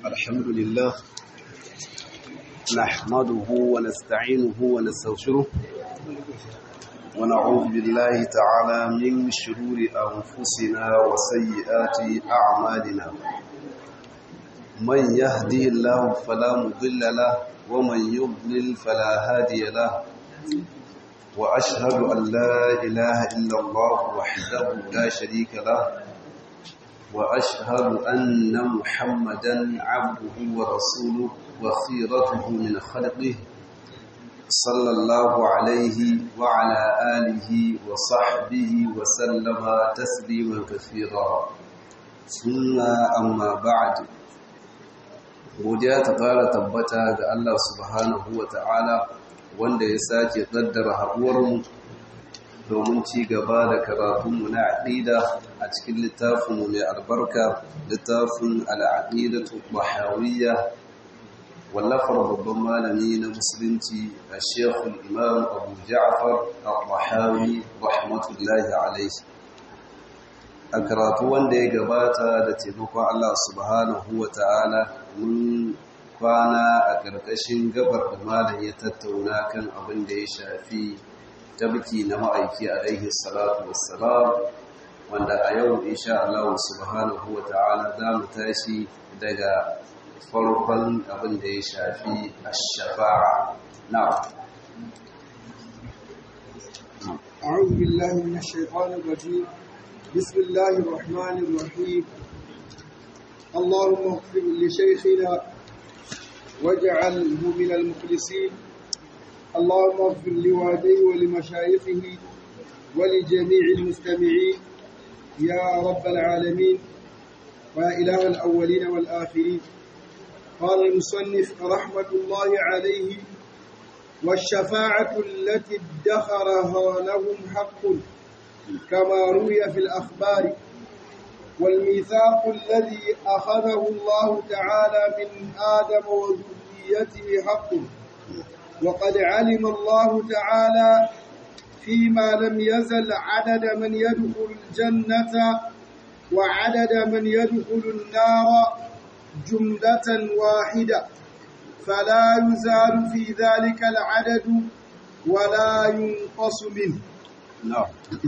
الحمد لله نحمده ونستعينه ونستغفره ونعوذ بالله تعالى من شرور أنفسنا وسيئات أعمالنا من يهدي الله فلا مضل له ومن يضلل فلا هادي له وأشهد أن لا إله إلا الله وحده لا شريك له وأشهد أن محمدا عبده ورسوله وخيرته من خلقه صلى الله عليه وعلى آله وصحبه وسلم تسليما كثيرا ثم أما بعد godiya ta fara tabbata ga Allah subhanahu wa ta'ala wanda ya sake ƙaddara haɗuwarmu domin ci gaba da karatunmu na aƙida a cikin littafinmu mai albarka littafin al'aƙidatu bahawiyya wallafar babban malami na musulunci a shekul imam abu ja'far al-bahawi rahmatullahi alaihi a karatu wanda ya gabata da taimakon Allah subhanahu wa ta'ala mun kwana a ƙarƙashin gabar da malam ya tattauna kan abin da ya shafi tabki na ma'aiki alaihi salatu wassalam wanda a yau insha Allah subhanahu wa ta'ala za mu tashi daga farkon abin da ya shafi ash-shafa'a na'am أعوذ بالله من الشيطان الرجيم بسم الله الرحمن الرحيم اللهم اغفر لشيخنا واجعله من المخلصين اللهم اغفر لوالديه ولمشايخه ولجميع المستمعين يا رب العالمين ويا إله الأولين والآخرين قال المصنف رحمة الله عليه والشفاعة التي ادخرها لهم حق كما روي في الأخبار والميثاق الذي أخذه الله تعالى من آدم وذريته حق وقد علم الله تعالى فيما لم يزل عدد من يدخل الجنة وعدد من يدخل النار جملة واحدة فلا يزال في ذلك العدد ولا ينقص منه نعم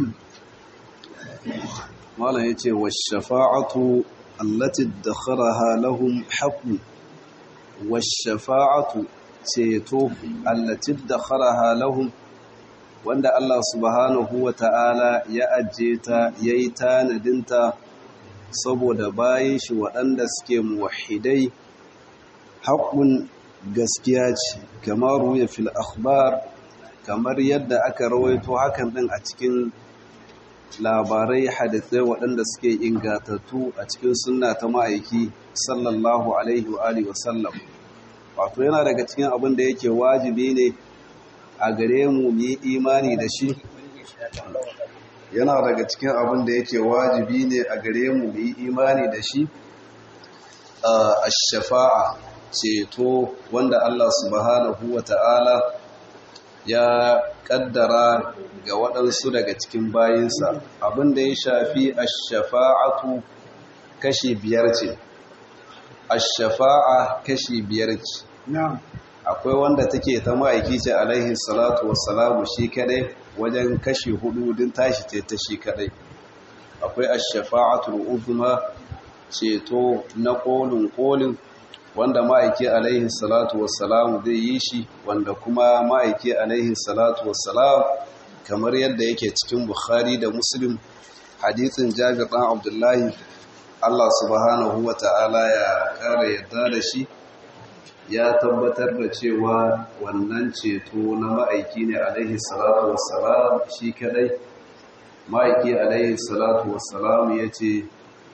malam yace washafa'atu allati dakharaha lahum haqqun washafa'atu ceto allati dakharaha lahum wanda Allah subhanahu wata'ala ya ajje ta yayi tanadinta saboda bayin shi waɗanda suke muwahhidai haqqun gaskiya ce kamar ruya fil akhbar kamar yadda aka rawaito hakan din a cikin labarai hadisai waɗanda suke ingatattu a cikin sunna ta ma'aiki sallallahu alaihi wa alihi wasallam wato yana daga cikin abin da yake wajibi ne a gare mu mu yi imani da shi yana daga cikin abin da yake wajibi ne a gare mu mu yi imani da shi a shafa'a ceto wanda Allah subhanahu wa ta'ala ya kaddara ga waɗansu daga cikin bayinsa abinda ya shafi ashafa'atu kashi biyar ce ashafa'a kashi biyar ce akwai wanda take ta ma'aiki ce alaihi salatu wassalamu shi kadai wajen kashi hudu din tashi ce ta shi kadai akwai ashafa'atul uzma ceto na kolin kolin wanda ma'aiki alaihi salatu wassalam zai yi shi wanda kuma ma'aiki alaihi salatu wassalam kamar yadda yake cikin bukhari da muslim hadithin jabir ɗan abdullahi allah subhanahu wa ta'ala ya ƙara yadda da shi ya tabbatar da cewa wannan ceto na ma'aiki ne alaihi salatu wassalam shi kadai ma'aiki alaihi salatu wassalam ya ce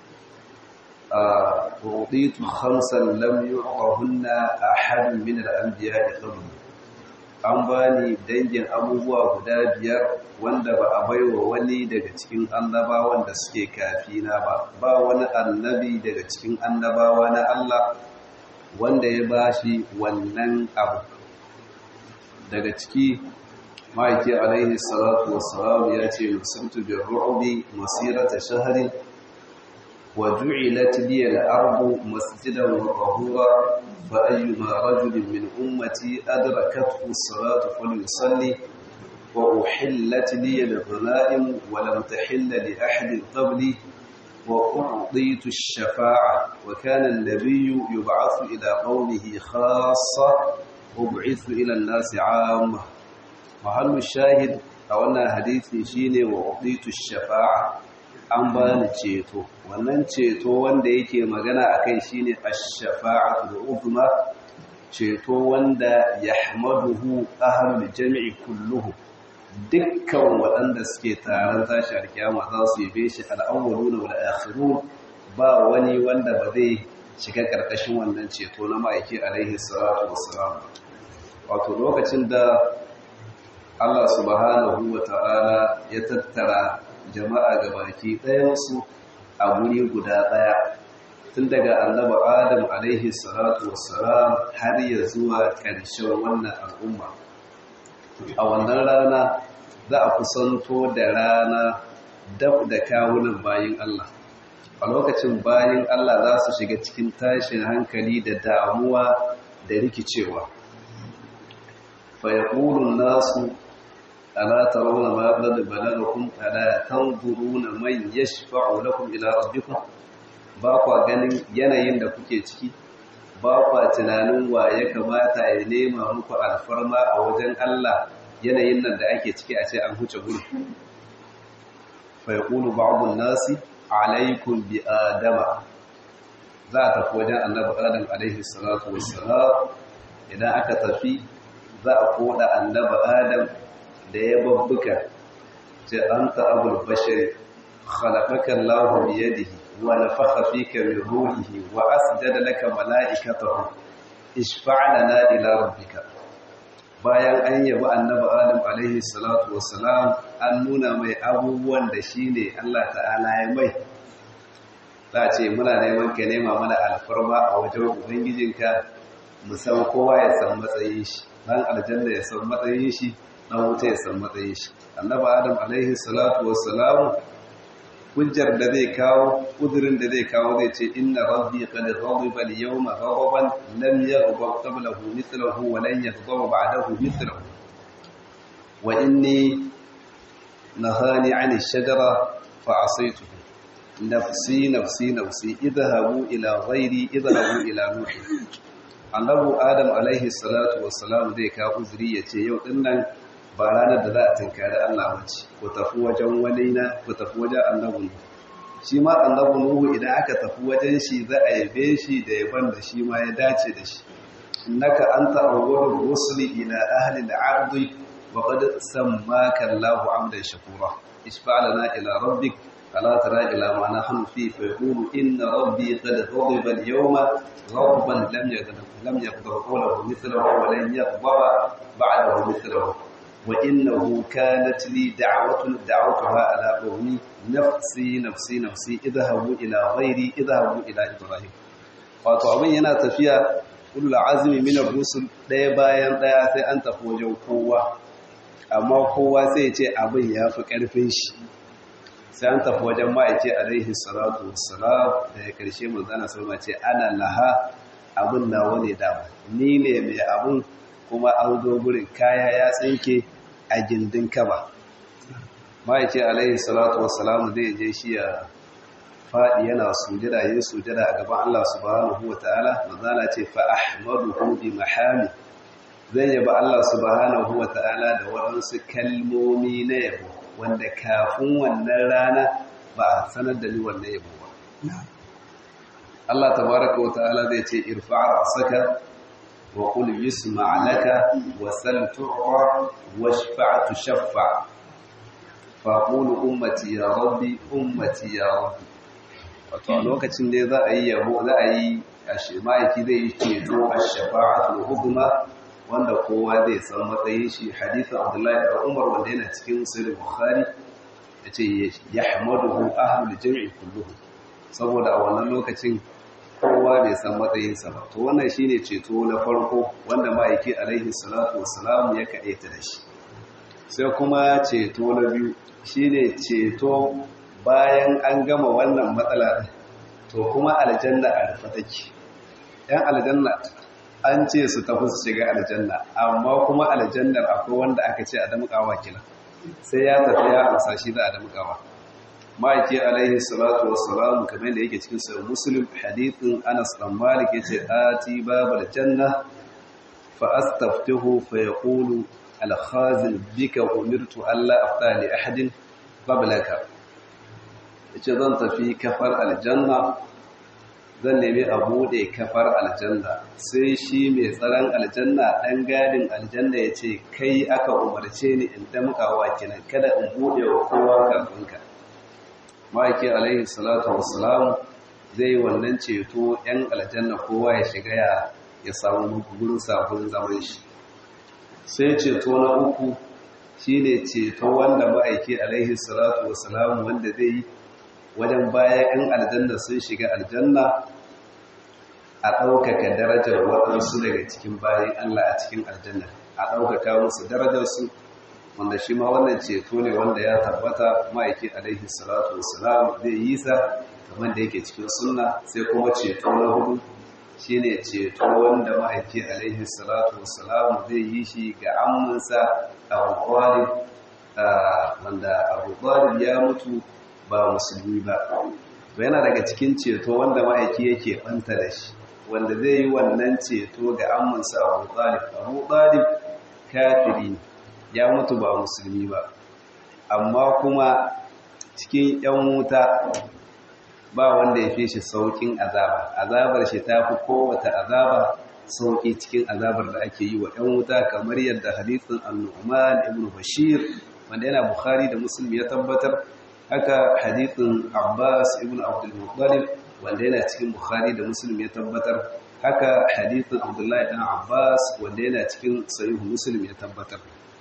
أعطيت خمسا لم يعطهن أحد من الأنبياء قبل an bani dangin abubuwa guda biyar wanda ba a baiwa wani daga cikin annabawan da suke kafina ba ba wani annabi daga cikin annabawa na Allah wanda ya bashi wannan abu daga ciki ma'aiki alaihi salatu wassalam ya ce musamtu bin ru'ubi masirata shaharin وجعلت لي الأرض مسجدا وطهورا فأيما رجل من أمتي أدركته الصلاة فليصلي وأحلت لي الغنائم ولم تحل لأحد قبلي وأعطيت الشفاعة وكان النبي يبعث إلى قومه خاصة وبعث إلى الناس عامة محل الشاهد أولنا حديثي شيني وأعطيت الشفاعة an bani ceto wannan ceto wanda yake magana akai shine ash-shafa'atu al-uzma ceto wanda yahmaduhu ahlul jami'i kulluhu dukkan waɗanda suke taron tashi alkiyama za su yabe shi al-awwaluna wal akhirun ba wani wanda ba zai shiga karkashin wannan ceto na ma'aiki alaihi salatu wassalam wato lokacin da Allah subhanahu wa ta'ala ya tattara jama'a ga baki ɗayansu a guri guda ɗaya tun daga annaba adam alaihi salatu wassalam har ya zuwa ƙarshen wannan al'umma a wannan rana za a kusanto da rana dab da kawunan bayin Allah a lokacin bayin Allah za su shiga cikin tashin hankali da damuwa da rikicewa fa yaqulu nasu ألا ترون ما قد بلغكم ألا تنظرون من يشفع لكم إلى ربكم باقوا ganin yanayin da kuke ciki ba kwa tunanin wa ya kamata ya nema muku alfarma a wajen Allah yanayin nan da ake ciki a ce an huce gudu fa yaqulu ba'd an-nasi alaykum bi adama za ta tafi wajen annabi Adam alaihi salatu wassalam idan aka tafi za a koda annabi Adam da ya babbuka ce an ta'abul bashari khalaqaka Allahu bi yadihi wa nafakha fika min ruhihi wa asjada laka mala'ikatahu ishfa' lana ila rabbika bayan an yabi annabi Adam alaihi salatu wassalam an nuna mai abubuwan da shine Allah ta'ala ya mai za ce muna neman ka nema mana alfarma a wajen ubangijinka mu san kowa ya san matsayin shi dan aljanna ya san matsayin shi dan wuta ya san matsayin shi annabi adam alaihi salatu wassalamu hujjar da zai kawo kudirin da zai kawo zai ce inna rabbi qad ghadiba al-yawma ghadaban lam yaghdab qablahu mithluhu wa lan yaghdab ba'dahu mithluhu wa inni nahani 'ani ash-shajara fa 'asaytuhu nafsi nafsi nafsi idhabu ila ghairi idhabu ila nuh annabi adam alaihi salatu wassalam zai kawo uzuri yace yau dinnan ba ranar da za a tunkari Allah wace ku tafi wajen wani na ku tafi wajen annabu shi ma annabu nuhu idan aka tafi wajen shi za a yabe shi da yaban da shi ma ya dace da shi innaka anta awwalur rusuli ila ahli al-ardi wa qad sammaka Allahu 'abdan shakura isfa'lana ila rabbik ألا ترى إلى ما نحن فيه فيقول إن ربي قد غضب اليوم غضبا لم يغضب لم يغضب قوله مثله ولن يغضب بعده مثله وإنه كانت لي دعوة دعوتها على قومي نفسي نفسي نفسي اذهبوا إلى غيري اذهبوا إلى إبراهيم wato abin yana tafiya kullu azmi min ar-rusul daya bayan daya sai an tafi wajen kowa amma kowa sai ya ce abin ya fi karfin shi sai an tafi wajen ma'aiki alaihi salatu wassalam da ya karshe manzana salma ce ana laha abin nawa ne dama ni ne mai abin kuma an zo gurin kaya ya tsinke a gindin kaba ma'aiki alaihi salatu wassalam zai je shi ya faɗi yana sujada yin sujada a gaban Allah subhanahu wa ta'ala manzana ce fa ahmaduhu bi mahami zai yaba Allah subhanahu wa ta'ala da waɗansu kalmomi na yabo wanda kafin wannan rana ba a sanar da ni wannan yabo ba Allah tabaraka wa ta'ala zai ce irfa'a saka wa qul yusma' laka wa sal tu'ra washfa' tushaffa fa qulu ummati ya rabbi ummati ya rabbi wato a lokacin da za a yi yabo za a yi ashimaki zai yi ceto ash-shafa'atul uzma wanda kowa zai san matsayin shi hadithin abdullahi da umar wanda yana cikin sirri bukhari ya ce ya hamaduhu ahlul jami'i kulluhu saboda a wannan lokacin kowa bai san matsayinsa ba to wannan shine ceto na farko wanda ma'aiki alaihi salatu wassalam ya kaɗaita da shi sai kuma ceto na biyu shine ceto bayan an gama wannan matsala to kuma aljanna a rufe take yan aljanna an ce su tafi su shiga aljanna amma kuma aljannar akwai wanda aka ce a damƙawa kila sai ya tafi ya amsa shi da a damƙawa ma'aiki alaihi salatu wassalam kamar da yake cikin sahih muslim hadithin Anas dan Malik yace ati babul janna fa astaftihu fa yaqulu al khazin bika umirtu alla afta li ahadin qablaka yace zan tafi kafar aljanna zan nemi a bude kafar aljanna sai shi mai tsaron aljanna dan gadin aljanna yace kai aka umarce ni in damƙawa kinan kada in bude wa kowa kafin ka ma'aiki alaihi salatu wassalam zai wannan ceto yan aljanna kowa ya shiga ya ya samu gurin sabon zaman shi sai ceto na uku shine ceto wanda ma'aiki alaihi salatu wassalam wanda zai yi wajen baya yan aljanna sun shiga aljanna a ɗaukaka darajar waɗansu daga cikin bayan Allah a cikin aljanna a ɗaukaka musu darajarsu wanda shi ma wannan ceto ne wanda ya tabbata ma'aiki alaihi salatu wassalam zai yi sa kamar da yake cikin sunna sai kuma ceto na hudu shine ceto wanda ma'aiki alaihi salatu wassalam zai yi shi ga amminsa Abu Talib wanda Abu Talib ya mutu ba musulmi ba to yana daga cikin ceto wanda ma'aiki yake banta da shi wanda zai yi wannan ceto ga amminsa Abu Talib Abu Talib kafiri ne ya mutu ba musulmi ba amma kuma cikin yan wuta ba wanda ya fi shi saukin azaba azabar shi ta fi kowace azaba sauki cikin azabar da ake yi wa yan wuta kamar yadda hadithin annu'man ibn bashir wanda yana bukhari da muslim ya tabbatar haka hadithin abbas ibn abdul muttalib wanda yana cikin bukhari da muslim ya tabbatar haka hadithin abdullahi dan abbas wanda yana cikin sahih muslim ya tabbatar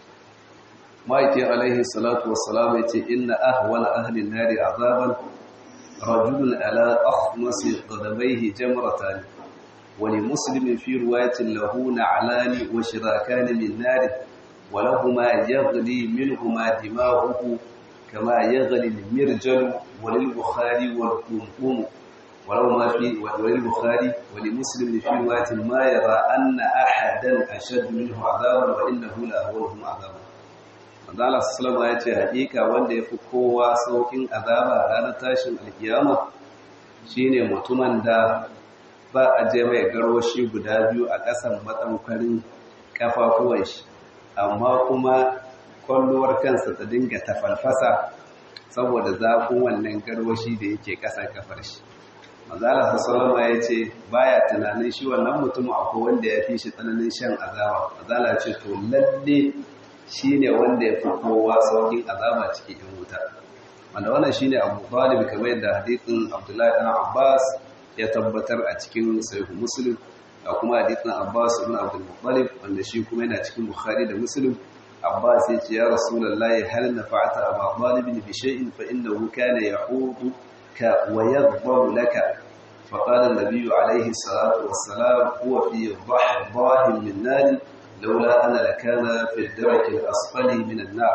ma'aikin alaihi salatu wassalam ya ce inna ahwala ahlin nari azaban rajulun ala akhmasi qadamaihi jamratan wa li muslimin fi riwayatin lahu na'lani wa shirakan min nar wa lahumā yaghli minhumā dimā'uhu kamā yaghli al-mirjal wa lil bukhari wal qumqum ولو ما في وللبخاري ولمسلم في روايه ما يرى ان احدا اشد منه عذابا وانه لاهونهم عذابا Allah sallama ya ce hakika wanda ya fi kowa saukin azaba ranar tashin alkiyama shine mutumin da ba a je mai garwashi guda biyu a ƙasan matsaukarin kafafuwan shi amma kuma kwallowar kansa ta dinga tafalfasa saboda zafin wannan garwashi da yake ƙasan kafar shi Mazala sallama ya ce baya tunanin shi wannan mutum akwai wanda ya fi shi tsananin shan azaba Mazala ce to lalle shi ne wanda ya fi kowa saukin azaba cikin yan wuta wanda wannan shi ne abu talib kamar yadda hadithin abdullahi ɗan abbas ya tabbatar a cikin sahihu muslim da kuma hadithin abbas ibn abdul muttalib wanda shi kuma yana cikin bukhari da muslim abbas ya ce ya rasulullahi hal nafa'ata aba talib bi shay'in fa innahu kana yahudu ka wa yadhbaru laka فقال النبي عليه الصلاة والسلام هو في ضحضاه من نار لولا أنا لكان في الدرك الأسفل من النار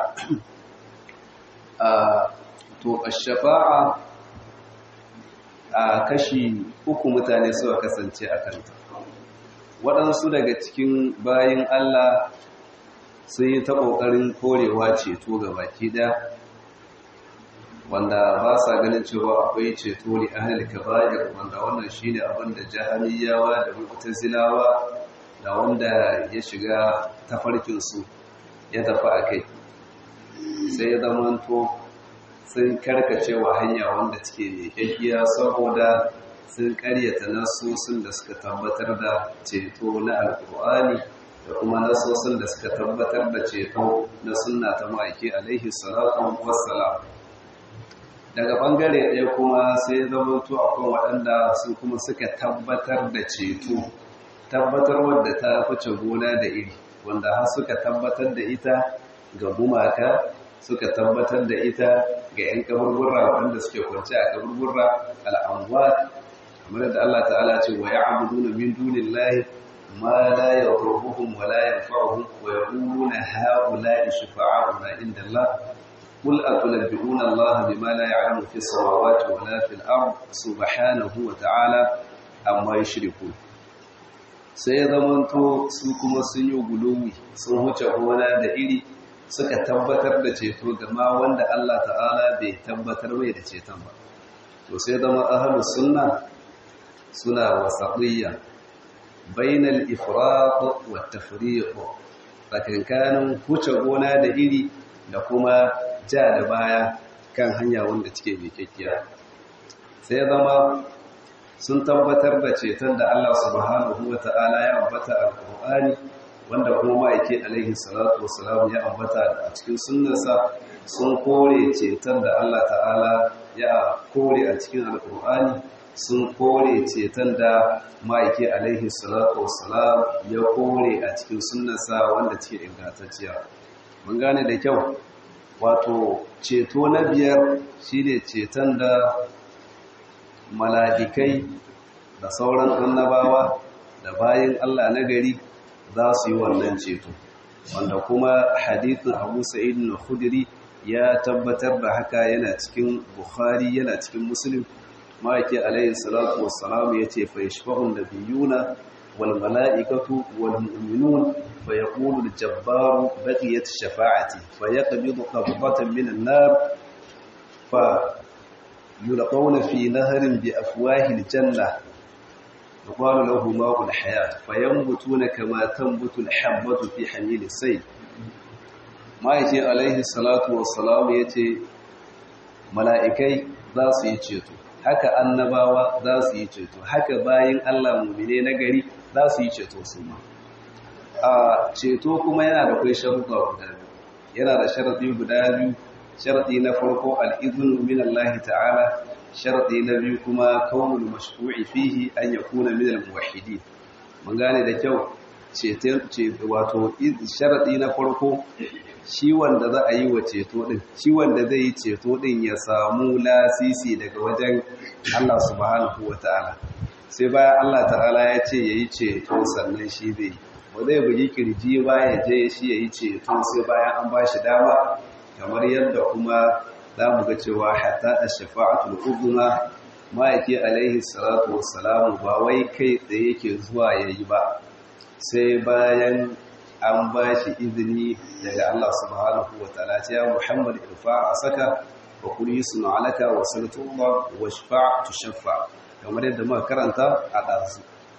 to shafa'a a kashi uku mutane suka kasance a kanta waɗansu daga cikin bayin Allah sun yi ta ƙoƙarin korewa ceto ga baki ɗaya wanda ba sa ganin cewa akwai ceto ne ahli kaba'ir wanda wannan shine abin da jahamiyawa da mu'tazilawa da wanda ya shiga tafarkinsu ya tafi a kai sai ya zamanto sun karkacewa hanya wanda suke leƙaƙiya saboda sun karyata nasosin da suka tabbatar da ceto na alƙur'ani da kuma nasosin da suka tabbatar da ceto na sunna ta ma'aiki alaihi salatu wassalam daga ɓangare ɗaya kuma sai zamanto akwai waɗanda su kuma suka tabbatar da ceto tabbatar wadda ta fice gona da iri wanda har suka tabbatar da ita ga gumaka suka tabbatar da ita ga 'yan kaburbura waɗanda suke kwanci a kaburbura al'amwat kamar da Allah ta'ala ce wa ya'buduna min dunillahi ma la yadurruhum wa la yanfa'uhum wa yaquluna ha'ula'i shufa'a'una inda Allah قل أتنبئون الله بما لا يعلم في السماوات ولا في الأرض سبحانه وتعالى أما يشركون sai ya zamanto su kuma sun yi guluwi sun huce gona da iri suka tabbatar da ceto gama wanda Allah ta'ala bai tabbatar mai da ceton ba to sai zama ahlus sunna suna wasatiyya bainal ifrat wa tafriq tsakankanin huce gona da iri da kuma ja da baya kan hanya wanda cike mai kyakkiya sai zama sun tabbatar da ceton da Allah subhanahu wa ta'ala ya ambata a Qur'ani wanda kuma ma'aike alaihi salatu wassalam ya ambata a cikin sunnarsa sun kore ceton da Allah ta'ala ya kore a cikin alkur'ani sun kore ceton da ma'aike alaihi salatu wassalam ya kore a cikin sunnarsa wanda ce ingantacciya mun gane da kyau wato ceto na biyar shine ceton da maladikai da sauran annabawa da bayan Allah na gari za su yi wannan ceto wanda kuma hadithin abu sa'id na khudiri ya tabbatar da haka yana cikin bukhari yana cikin muslim ma'aiki alayhi salatu wassalam ya ce fa yashfa'un nabiyuna wal mala'ikatu wal mu'minun fa yaqulu al jabbaru baqiyat shafa'ati fa yaqbidu qabdatan min an-nar fa yulqawna fi nahrin bi afwahi al-jannah يقال له ماء الحياة فينبتون كما تنبت الحبة في حميل السيل ما يجي عليه الصلاة والسلام يجي ملائكي za su yi ceto haka annabawa za su yi ceto haka bayan Allah mumine na gari za su yi ceto su ma a ceto kuma yana da kai sharuɗa guda biyu yana da sharaɗi guda biyu sharaɗi na farko al'izinu min Allah ta'ala sharaɗi na biyu kuma kawul mashru'i fihi an yakuna min al-muwahhidin mun gane da kyau ceto wato sharaɗi na farko shi wanda za a yi wa ceto din shi wanda zai yi ceto din ya samu lasisi daga wajen Allah subhanahu wata'ala sai bayan Allah ta'ala ya ce yayi ceto sannan shi zai yi ba zai bugi kirji ba ya je shi yayi ceto sai bayan an ba shi dama kamar yadda kuma za mu ga cewa hatta a shafa'atul uzma ma'aiki alaihi salatu wassalamu ba wai kai tsaye yake zuwa yayi ba sai bayan an ba shi izini daga Allah subhanahu wa ta'ala ya Muhammad irfa a saka wa kuli sunu alaka wa sallallahu wa shafa tushaffa kamar yadda muka karanta a ɗansu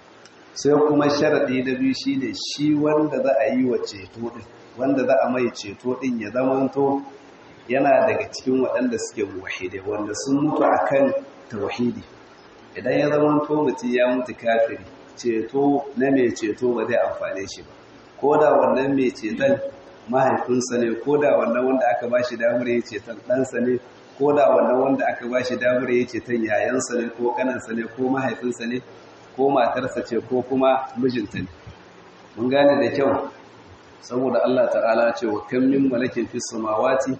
sai kuma sharadi na biyu shine shi wanda za a yi wa ceto din wanda za a mai ceto din ya zamanto yana daga cikin waɗanda suke muwahide wanda sun mutu akan tauhidi idan ya zama to mutum ya mutu kafiri ceto na mai ceto ba zai amfane shi ba ko da wannan mai ceton mahaifinsa ne ko da wannan wanda aka ba shi damar ya ceton ɗansa ne ko da wannan wanda aka ba shi damar ya ceton yayansa ne ko ƙanansa ne ko mahaifinsa ne ko matarsa ce ko kuma mijinta ne mun gane da kyau saboda Allah ta'ala ce wa kan min malakin fis samawati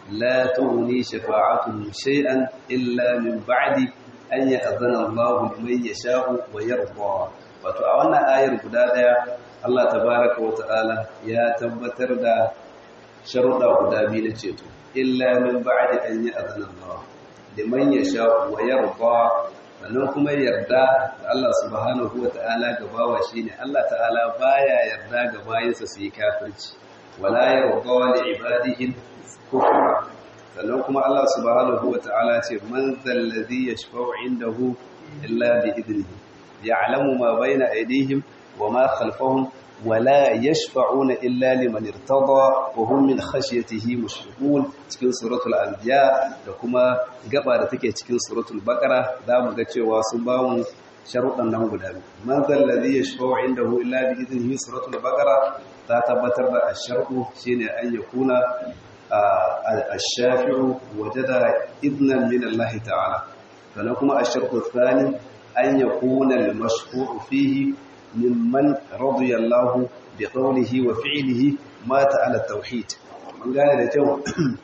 لا تغني شفاعتهم شيئا إلا من بعد أن يأذن الله لمن يشاء ويرضى wato a wannan ayar guda daya Allah tabaraka wa ta'ala ya tabbatar da sharuɗa guda biyu na ceto illa min ba'di an ya'zana Allah liman yasha wa yarda sannan kuma yarda da Allah subhanahu wa ta'ala ga bawa shine Allah ta'ala baya yarda ga bayinsa su yi kafirci wala yarda li ibadihi kufra sannan kuma Allah subhanahu wata'ala ce man zallazi yashfa'u indahu illa bi idnihi ya'lamu ma bayna aydihim wa ma khalfahum wa la yashfa'una illa liman irtada wa hum min khashyatihi mushfiqun cikin suratul anbiya da kuma gaba da take cikin suratul baqara zamu ga cewa sun ba mu sharuɗan nan guda biyu man zallazi yashfa'u indahu illa bi idnihi suratul baqara ta tabbatar da asharku shine an yakuna الشافع وجد إذنا من الله تعالى فلكم الشرط الثاني أن يكون المشفوع فيه ممن رضي الله بقوله وفعله مات على التوحيد من قال لتو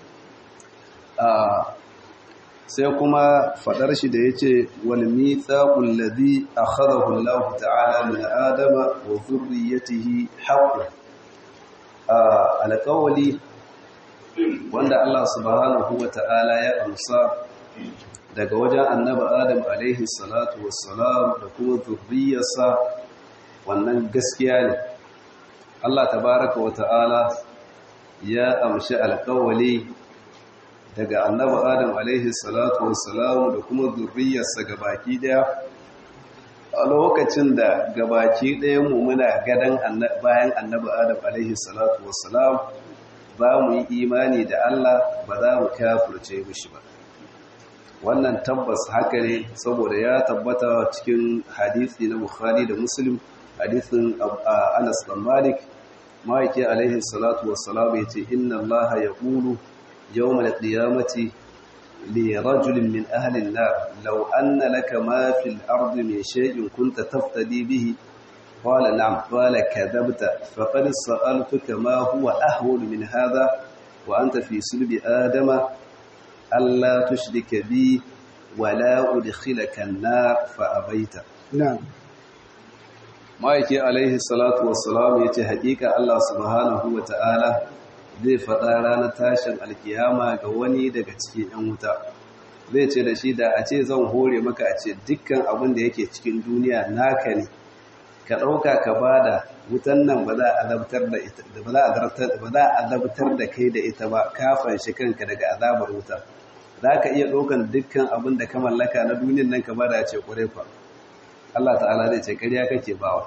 sai kuma fadar shi da yace wal mithaqul ladhi akhadahu Allah ta'ala min adama wa dhurriyyatihi haqqun alqawli wanda Allah subhanahu wata'ala ya amsa daga wajen annabi Adam alaihi salatu wassalam da kuma zurriyarsa wannan gaskiya ne Allah tabaraka wata'ala ya amshi alƙawali daga annabi Adam alaihi salatu wassalam da kuma zurriyarsa gabaki daya a lokacin da gabaki ɗaya mu muna gadan bayan annabi Adam alaihi salatu wassalam ba mu yi imani da Allah ba za mu kafirce mishi ba wannan tabbas haka ne saboda ya tabbata cikin hadisi na Bukhari da Muslim hadisin Anas bin Malik maiki alaihi salatu wassalam yace inna Allah yaqulu yawm al-qiyamati li rajulin min ahli an-nar law anna laka ma fil ardi min shay'in kunta taftadi bihi قال نعم قال كذبت فقد سألتك ما هو أهول من هذا وأنت في سلب آدم ألا تشرك بي ولا أدخلك النار فأبيت نعم ما يكي عليه الصلاة والسلام يتي حقيقة الله سبحانه وتعالى zai faɗa ranar tashin alkiyama ga wani daga cikin 'yan wuta zai ce da shi da a ce zan hore maka a ce dukkan abin da yake cikin duniya naka ne ka ɗauka ka ba da wutan nan ba za a azabtar da kai da ita ba kafin shi kanka daga azabar wuta za ka iya ɗaukan dukkan abin da ka mallaka na duniyan nan ka ba da ce ƙwarai kwa Allah ta'ala zai ce ƙarya kake bawa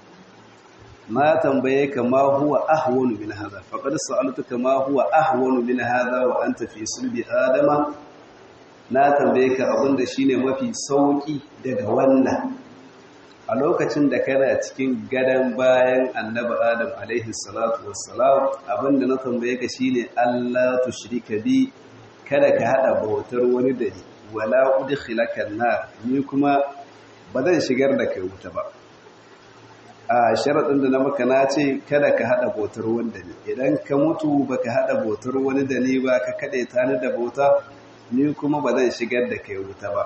ma tambaye ka ma huwa ahwanu min hadha faqad sa'altuka ma huwa ahwanu min hadha wa anta fi sulbi adama na tambaye ka abin da shine mafi sauki daga wannan a lokacin da kana cikin gadon bayan annabi adam alaihi salatu wassalam abinda na tambaye ka shine Allah tushrika bi kada ka hada bautar wani da ni wala udkhilaka nar ni kuma ba zan shigar da kai wuta ba a sharadin da na maka na ce kada ka hada bautar wani da ni idan ka mutu baka hada bautar wani da ni ba ka kade ta ni da bauta ni kuma ba zan shigar da kai wuta ba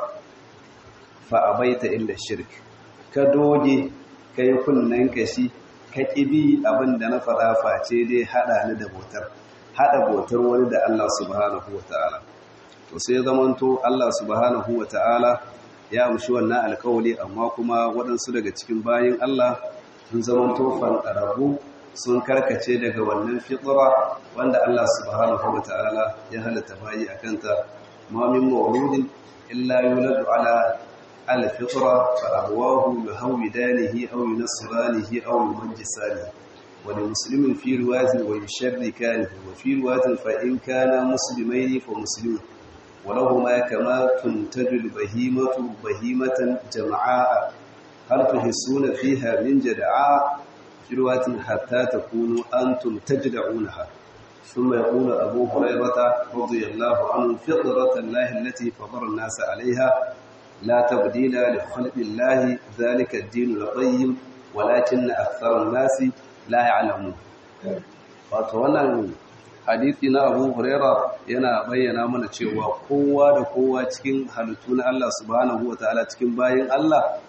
fa abaita illa shirk ka doge ka yi kunnen kashi ka ƙibi abin da na faɗa face dai haɗa ni da botar haɗa botar wani da Allah subhanahu wa ta'ala to sai zamanto Allah subhanahu wa ta'ala ya amshi wannan alkawali amma kuma waɗansu daga cikin bayan Allah sun zamanto fanɗararru sun karkace daga wannan fitra wanda Allah subhanahu wa ta'ala ya halatta bayi a kanta ma min mawludin illa yuladu ala الفطرة فأبواه يهودانه أو ينصرانه أو يمجسانه ولمسلم في رواية ويشركانه وفي رواية فإن كان مسلمين فمسلمون ولهما كما تنتج البهيمة بهيمة جمعاء هل تحسون فيها من جدعاء في رواية حتى تكونوا أنتم تجدعونها ثم يقول أبو هريرة رضي الله عنه فطرة الله التي فطر الناس عليها لا تبديل لخلق الله ذلك الدين القيم ولكن أكثر الناس لا يعلمون wato wannan hadisi na Abu Huraira yana bayyana mana cewa kowa da kowa cikin halittu na Allah subhanahu wataala cikin bayin Allah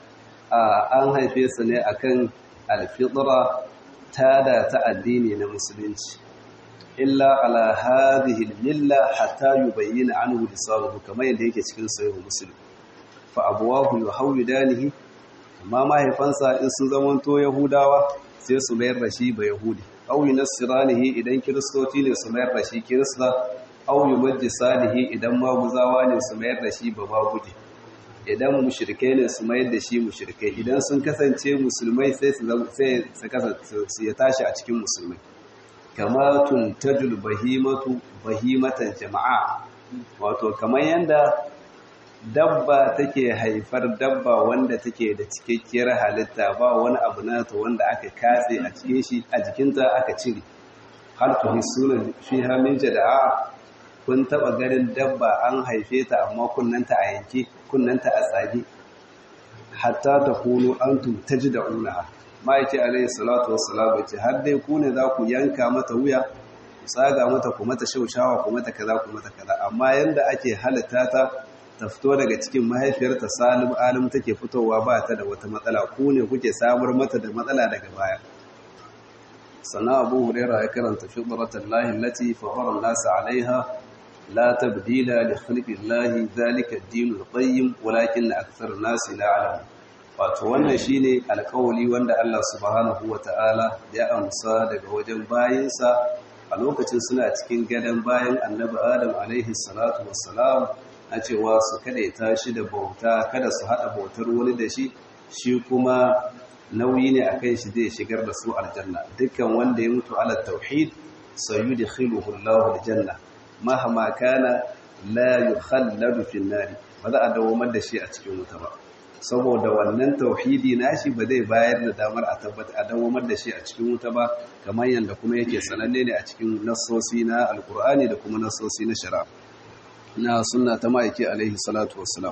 an haife su ne akan alfitra tada ta addini na musulunci illa ala hadhihi al-milla hatta yubayyana anhu lisanuhu kamar yadda yake cikin sahih muslim fa abuwahu yuhawidanihi amma mahaifansa in sun zamanto yahudawa sai su mayar da shi ba yahudi aw yunasiranihi idan kiristoci ne su mayar da shi kirista aw yumajjisanihi idan maguzawa ne su mayar da shi ba magudi idan mushrikai ne su mayar da shi mushrikai idan sun kasance musulmai sai su sai su kasance su ya tashi a cikin musulmai kama tuntajul bahimatu bahimatan jama'a wato kamar yanda dabba take haifar dabba wanda take da cikakkiyar halitta ba wani abu nata wanda aka katse a cikin shi a jikinta aka cire har tuhissuna fiha min jada'a kun taba ganin dabba an haife ta amma kunnanta a yanke kunnanta a tsage hatta takunu antum tajda'unaha ma'aiki alayhi salatu wassalam ce har dai ku ne za ku yanka mata wuya ku tsaga mata ku mata shaushawa ku mata kaza ku mata kaza amma yanda ake halitta ta ta fito daga cikin mahaifiyarta salim alim take fitowa ba ta da wata matsala ku ne kuke samar mata da matsala daga baya sannan abu huraira ya karanta fitratan lahi lati fatara an-nas 'alayha la tabdila li khalqillahi dhalika ad-din al-qayyim walakin akthar an-nas la 'alamun wato wannan shine alƙawali wanda Allah subhanahu wata'ala ya amsa daga wajen bayinsa a lokacin suna cikin gadon bayan annabi Adam alaihi salatu wassalam a cewa su kada ya tashi da bauta kada su hada bautar wani da shi shi kuma nauyi ne akan shi zai shigar da su aljanna dukkan wanda ya mutu ala tauhid sayudkhiluhu Allahu aljanna mahama kana la yukhalladu fi an-nar ba za a dawo da shi a cikin wuta ba saboda wannan tauhidi nashi ba zai bayar da damar a tabbata a dawamar da shi a cikin wuta ba kamar yadda kuma yake sananne ne a cikin nassosi na alkur'ani da kuma nassosi na shari'a na sunna ta ma'aiki alaihi salatu wassalam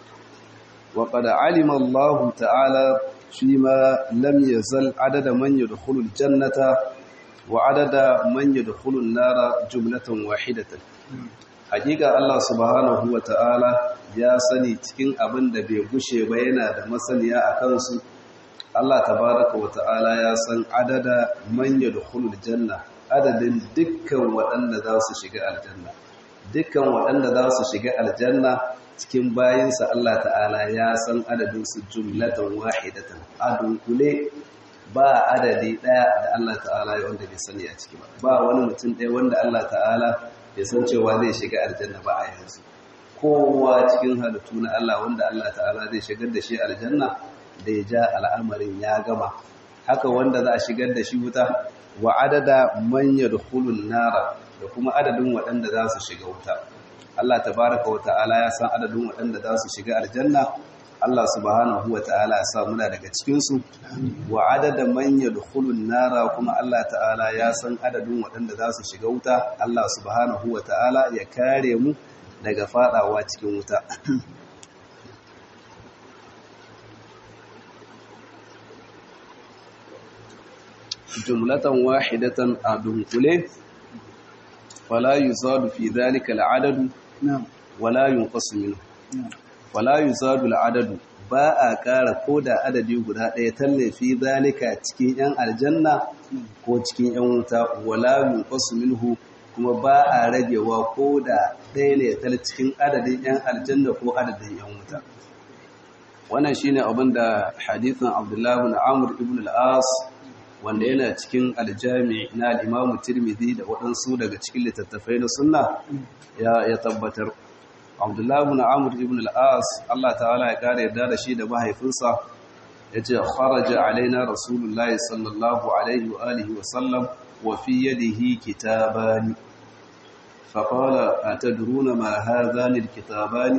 wa qad alima Allah ta'ala fi ma lam yazal adada man yadkhulu al-jannata wa adada man yadkhulu an-nara jumlatan wahidatan hakika Allah subhanahu wa ta'ala ya sani cikin abin da bai gushe ba yana da masaniya a kansu Allah tabaraka wa ta'ala ya san adada manya da hulul janna adadin dukkan waɗanda za su shiga aljanna dukkan waɗanda za su shiga aljanna cikin bayinsa Allah ta'ala ya san adadinsu jumlatan wahidatan adun kule ba adadi ɗaya da Allah ta'ala ya wanda bai sani a ciki ba ba wani mutum ɗaya wanda Allah ta'ala ya san cewa zai shiga aljanna ba a yanzu kowa cikin halittu na Allah wanda Allah ta'ala zai shigar da shi aljanna da ya ja al'amarin ya gama haka wanda za a shigar da shi wuta wa adada man yadkhulun nara da kuma adadin waɗanda za su shiga wuta Allah tabaraka wa ta'ala ya san adadin waɗanda za su shiga aljanna Allah subhanahu wa ta'ala ya sa muna daga cikin su wa adada man yadkhulun nara kuma Allah ta'ala ya san adadin waɗanda za su shiga wuta Allah subhanahu wa ta'ala ya kare mu daga fadawa cikin wuta jumlatan wahidatan a dunkule fala yuzadu fi dhalika al'adadu wala yunqasu minhu wala yuzadu al'adadu ba a ƙara ko da adadi guda ɗaya tallafi zalika cikin 'yan aljanna ko cikin 'yan wuta wala yunqasu minhu kuma ba a ragewa ko da ɗaya ne tal cikin adadin 'yan aljanna ko adadin 'yan wuta wannan shine abin da hadithin abdullahi bin amr ibn al-as wanda yana cikin aljami na al-imam tirmidhi da waɗansu daga cikin littattafai na sunna ya tabbatar abdullahi bin amr ibn al-as Allah ta'ala ya kare yarda da shi da mahaifinsa yace kharaja alaina rasulullahi sallallahu alaihi wa alihi wa sallam wa fi yadihi kitabani فقال أتدرون ما هذان الكتابان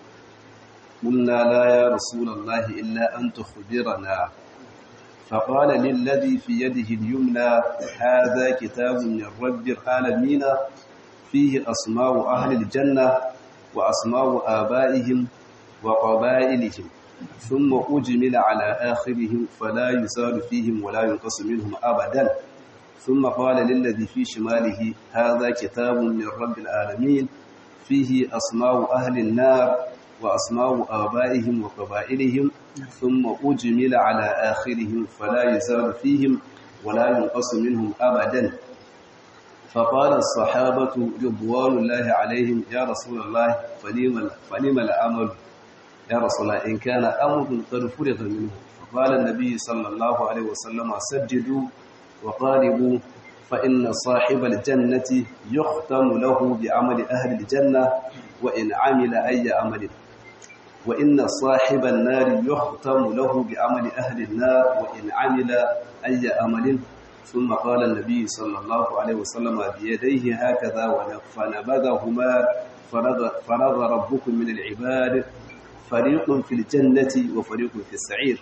قلنا لا يا رسول الله إلا أن تخبرنا فقال للذي في يده اليمنى هذا كتاب من رب العالمين فيه أسماء أهل الجنة وأسماء آبائهم وقبائلهم ثم أجمل على آخرهم فلا يزال فيهم ولا ينقص منهم أبدا ثم قال للذي في شماله هذا كتاب من رب العالمين فيه أسماء أهل النار وأسماء آبائهم وقبائلهم ثم أجمل على آخرهم فلا يزال فيهم ولا ينقص منهم أبدا فقال الصحابة رضوان الله عليهم يا رسول الله فلم, فلم الأمل يا رسول الله إن كان أمر قد فرغ منه فقال النبي صلى الله عليه وسلم سجدوا وقاربوا فإن صاحب الجنة يختم له بعمل أهل الجنة وإن عمل أي عمل وإن صاحب النار يختم له بعمل أهل النار وإن عمل أي عمل ثم قال النبي صلى الله عليه وسلم بيديه هكذا فنبذهما فرض ربكم من العباد فريق في الجنة وفريق في السعير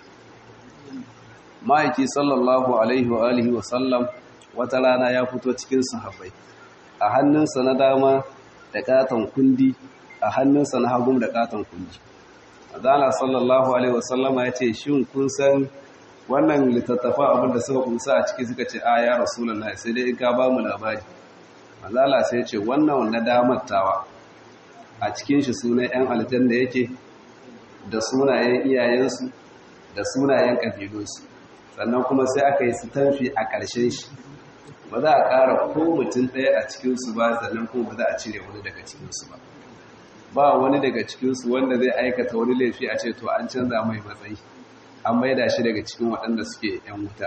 ma'aiki sallallahu alaihi wa alihi wa sallam wata rana ya fito cikin sahabbai a hannunsa na dama da katon kundi a hannunsa na hagun da katon kundi adana sallallahu alaihi wa sallama ya ce shin kun san wannan littattafa abinda suka kunsa a ciki suka ce a ya rasulullahi sai dai in ka ba mu labari mazala sai ya ce wannan na damattawa a cikin shi sunan yan aljanna yake da sunayen iyayensu da sunayen kabilunsu sannan kuma sai aka yi sitamfi a ƙarshen shi ba za a ƙara ko mutum ɗaya a cikinsu ba sannan kuma ba za a cire wani daga cikinsu ba ba wani daga cikinsu wanda zai aikata wani laifi a ce to an canza mai matsayi an maida shi daga cikin waɗanda suke ‘yan wuta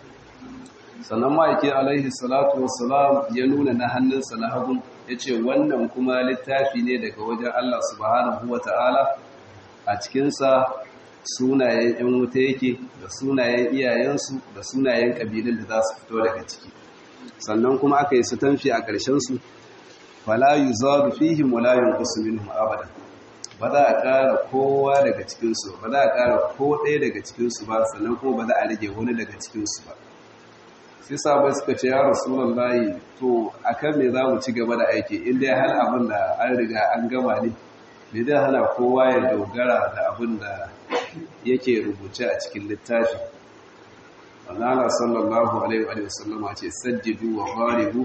sannan ma'aiki alaihi salatu wasalam ya nuna na hannunsa na hagun ya ce wannan kuma littafi ne daga wajen Allah subhanahu wa ta'ala a cikinsa sunayen ‘yan wuta yake da sunayen iyayensu da sunayen ƙabilun da za su fito daga ciki sannan kuma aka yi su tamfi a ƙarshensu fala yi zaru fihim wala yunqusu minhum abada ba za a ƙara kowa daga cikinsu ba za a ƙara ko ɗaya daga cikinsu ba sannan kuma ba za a rage wani daga cikinsu ba sai sabai suka ce ya rasulullahi to akan me za mu ci gaba da aiki in dai har abin da an riga an gama ne me zai hana kowa ya dogara da abin da yake rubuce a cikin littafi Allah sallallahu alaihi wa sallama ce sajjidu wa gharibu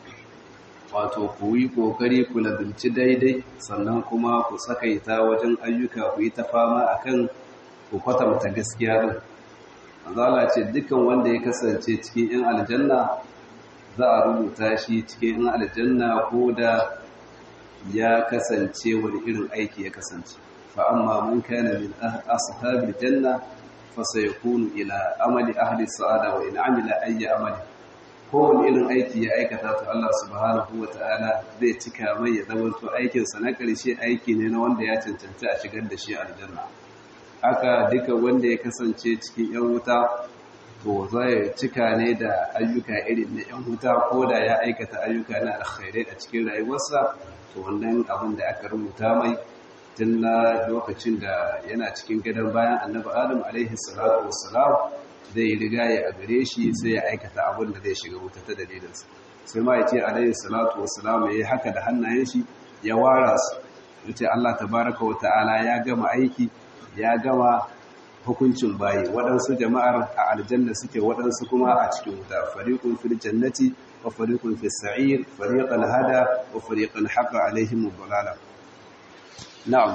wato ku yi kokari ku lazimci daidai sannan kuma ku sakaita wajen ayyuka ku yi ta fama akan ku kwatanta gaskiya din Allah ce dukan wanda ya kasance cikin yan aljanna za a rubuta shi cikin yan aljanna ko da ya kasance wani irin aiki ya kasance fa amma man kana min ashabil janna fa sayakunu ila amali ahli sa'ada wa in amila ayyi amali kowane irin aiki ya aikata to Allah subhanahu wa ta'ala zai cika mai ya zama to aikinsa na ƙarshe aiki ne na wanda ya cancanci a shigar da shi aljanna haka duka wanda ya kasance cikin yan wuta to zai cika ne da ayyuka irin na yan wuta ko da ya aikata ayyuka na alkhairai a cikin rayuwarsa to wannan abin da aka rubuta mai tun na lokacin da yana cikin gadon bayan annabi adam alaihi salatu wassalam zai riga ya a gare shi sai ya aikata abin da zai shiga wuta ta dalilinsa sai ma ya ce alaihi salatu wassalam ya yi haka da hannayen shi ya wara su ya ce Allah tabaraka wa ta'ala ya gama aiki ya gama hukuncin bayi waɗansu jama'ar a aljanna suke waɗansu kuma a cikin wuta fariqun fil jannati wa fariqun fis sa'ir fariqan hada wa fariqan haqa alaihim ad na'am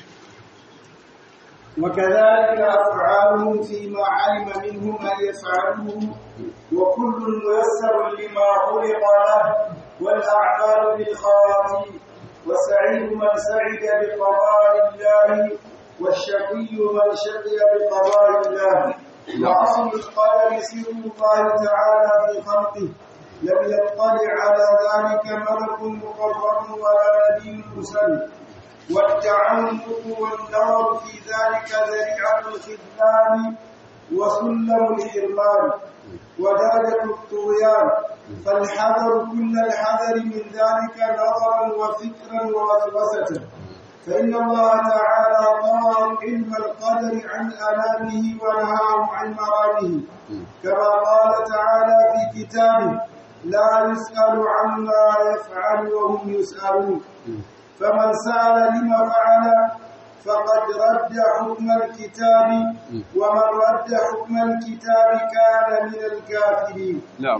وكذلك أفعالهم فيما علم منهم أن يفعلوه وكل ميسر لما خلق له والأعمال بالخواتيم وسعيد من سعد بقضاء الله والشقي من شقي بقضاء الله وأصل القدر سر الله تعالى في خلقه لم يطلع على ذلك ملك مقرب ولا نبي مرسل والتعمق والنظر في ذلك ذريعة الخذلان وسلم الحرمان ودرجة الطغيان فالحذر كل الحذر من ذلك نظرا وفكرا ووسوسة فإن الله تعالى طوى علم القدر عن أنامه ونهاهم عن مرامه كما قال تعالى في كتابه لا يسأل عما يفعل وهم يسألون فمن سأل لما فعل فقد رد حكم الكتاب ومن رد حكم الكتاب كان من الكافرين نعم